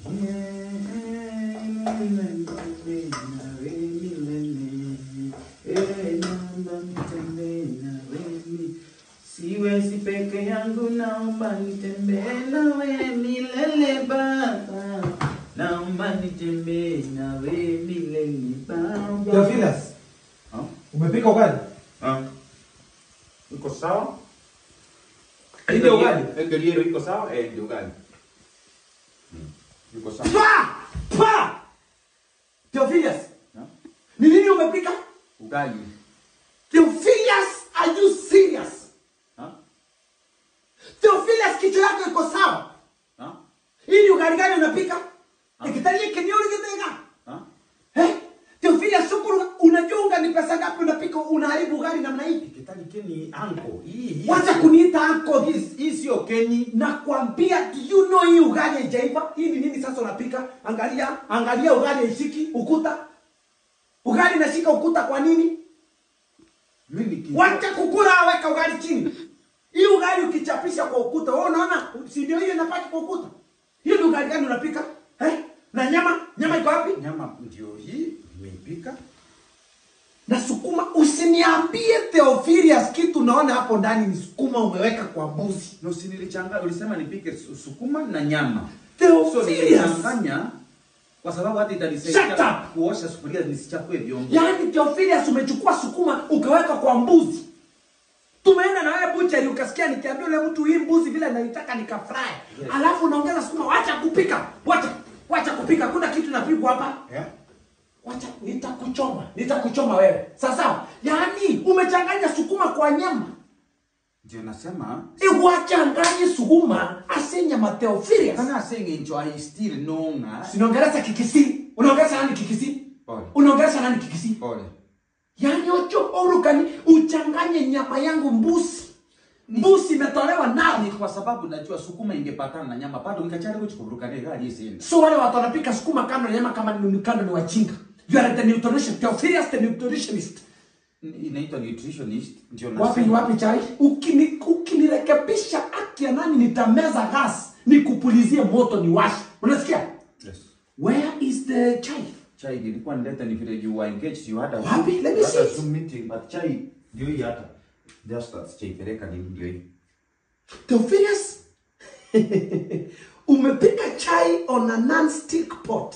Siwezi peke yangu, naomba nitembee nawe milele Baba, naomba nitembee nawe milele Baba. Theophilus, Ah, umepika ugali? ah. Iko sawa? Hii ndio ugali? Eh, Galiero iko sawa? Eh, ndio ugali. Hmm. Iko sawa. Pa! Pa! Theophilus, Ah, ni nini umepika? Ugali. Theophilus, are you serious? Ah, Theophilus, kichwa yako iko sawa? ah, Hii ni ugali gani unapika? Ah. Ikitalie kenyeuri kitega. ah. Eh? Theophilus, shukuru, unajua unga ni pesa ngapi unapika unaharibu ugali namna hii? Kitali keni anko. Hii hii. Wacha kuniita anko Hii hizi. hii sio keni. Nakwambia, do you know hii ugali haijaiva? Hii ni nini sasa unapika? Angalia, angalia ugali haishiki ukuta. Ugali inashika ukuta kwa nini? Mimi niki. Wacha kukula, weka ugali chini. Hii ugali ukichapisha kwa ukuta, wewe unaona? Si ndio hiyo inapaki kwa ukuta? Hiyo ni ugali gani unapika? Eh? Na nyama, nyama iko wapi? Nyama ndio hii nimeipika. Na sukuma, usiniambie Theophilus kitu naona hapo ndani ni sukuma umeweka kwa mbuzi. No, si nilichanganya, ulisema nipike su- sukuma na nyama. Theophilus. So nilichanganya kwa sababu hata Shut itanisaidia up! kuosha sufuria nisichafue vyombo. Yaani Theophilus umechukua sukuma ukaweka kwa mbuzi. Tumeenda na wewe buchari ukasikia nikiambia yule mtu hii mbuzi vile naitaka nikafry. Yes. Alafu unaongeza sukuma, wacha kupika. Wacha wacha kupika. Kuna kitu napigwa hapa. Yeah? Wacha nitakuchoma. Nitakuchoma wewe. Sasa, yaani umechanganya sukuma kwa nyama. Ndio nasema E wachanganye sukuma asenya Theophilus. kana asenge ncho I still nonga. Sinaongeleza kikisi. Unaongeleza nani kikisi? Pole. Unaongeleza nani kikisi? Pole. Yaani ocho orukani uchanganye nyama yangu mbuzi. Mbuzi imetolewa Ni nao. kwa sababu najua sukuma ingepatana na nyama bado nikachari kuchikuruka ne gari isini. So wale watu wanapika sukuma kando na nyama kama ni kando ni wajinga. You are the nutritionist. Theophilus the nutritionist. Inaitwa nutritionist ndio Wapi ni wapi chai? Ukini ukinirekebisha haki ya nani nitameza gas nikupulizie moto ni washi. Unasikia? Yes. Where is the chai? Chai nilikuwa nileta ni vile you were engaged you had a Wapi? Let me you had see a it. Zoom meeting but chai ndio hii hata. Just that chai peleka ni ndio hii. Theophilus umepika chai on a non-stick pot.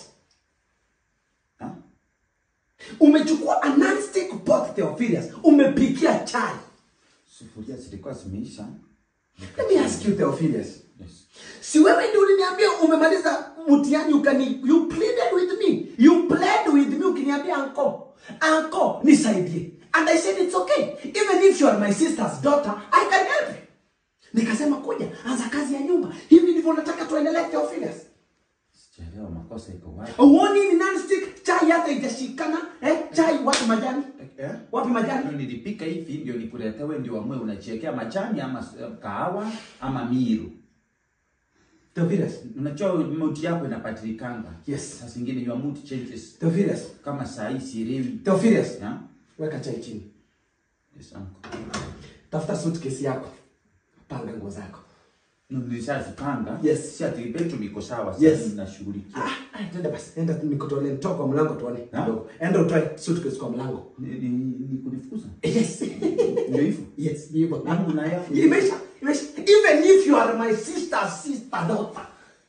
Ha? Umechukua a non-stick pot Theophilus, umepikia chai. Sufuria zilikuwa zimeisha. Let me ask you Theophilus. Yes. Si wewe ndio uliniambia umemaliza mtihani ukani you pleaded with me. You pled with me ukiniambia anko. Anko nisaidie. And I said it's okay. Even if you are my sister's daughter, I can help you. Nikasema kuja, anza kazi ya nyumba. Hivi ndivyo nataka tuendelee Theophilus. Sijaelewa makosa iko wapi. Uoni ni non-stick chai hata ijashikana eh? Chai wapi majani? Eh? Wapi majani? Ndio nilipika hivi ndio nikuletewe ndio amwe unachiekea majani ama eh, kahawa ama miru. Theophilus. Unajua mood yako inabadilikanga. Yes. Saa zingine your mood changes. Theophilus. Kama saa hii sielewi. Theophilus. Ya? Weka chai chini. Yes, uncle. Tafuta suitcase yako. Panga nguo zako. No, nilishazipanga. Yes. Si ati bedroom iko sawa. Sasa Yes. ninashughulikia. Ah, ah, twende basi. Enda nikutolee nitoa kwa mlango tuone Ha? kidogo. Enda utoe suitcase kwa mlango. Ni, ni, ni kunifukuza. Yes. Ndio hivyo. yes, hivyo. Yangu na yako. Imeisha. Imeisha. Even if you are my sister's sister daughter.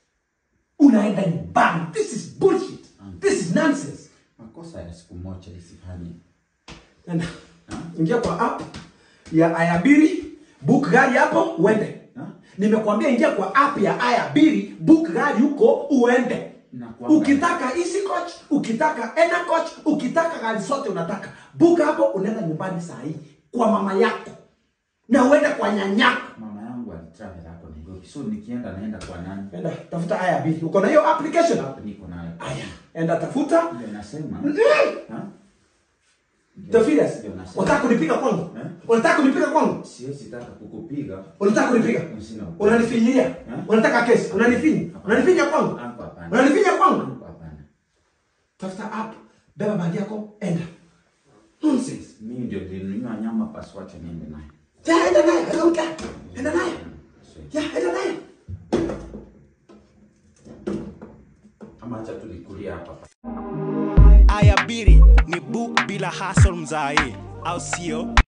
Unaenda nyumbani. This is bullshit. This is nonsense. Makosa ya siku moja isifanye. Enda. Ingia kwa app ya Ayabiri, book gari hapo uende. Ha? Nimekuambia ingia kwa app ya Ayabiri, book gari huko uende. Nakuanga. Ukitaka easy coach, ukitaka ena coach, ukitaka gari zote unataka. Book hapo unaenda nyumbani saa hii kwa mama yako. Na uende kwa nyanyako. Mama yangu alitravel hapo Nairobi. So nikienda naenda kwa nani? Enda tafuta Ayabiri. Uko na hiyo application hapo? Hapo niko nayo. Aya, enda tafuta. Ndio nasema. Ha? Ndio- Theophilus, ndio nasema. unataka kunipiga kwangu? Eh? Unataka kunipiga kwangu? Siwezi taka kukupiga. Unataka kunipiga? Sina upendo. Unanifinyilia? Unataka kesi? Unanifinya? Unanifinya kwangu? Hapo hapana. Unanifinya kwangu? Hapo hapana. Tafuta app, beba bagi yako, enda. Nonsense. Mimi ndio nilinunua nyama basi wacha niende nayo. Ja, enda naye, I don't care. Enda naye. Siwezi. Ya, enda naye. ama acha tulikulia hapa Aya biri ni book bila hustle mzae, au sio?